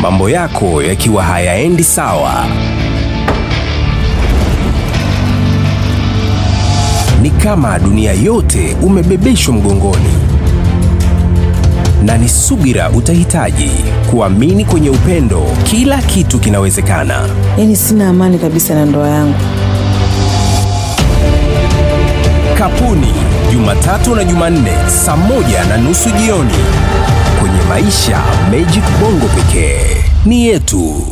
mambo yako yakiwa hayaendi sawa. Ni kama dunia yote umebebeshwa mgongoni, na ni subira utahitaji kuamini kwenye upendo. Kila kitu kinawezekana. Yaani sina amani kabisa na ndoa yangu. Kapuni, Jumatatu na Jumanne saa moja na nusu jioni kwenye Maisha Magic Bongo pekee. Ni yetu.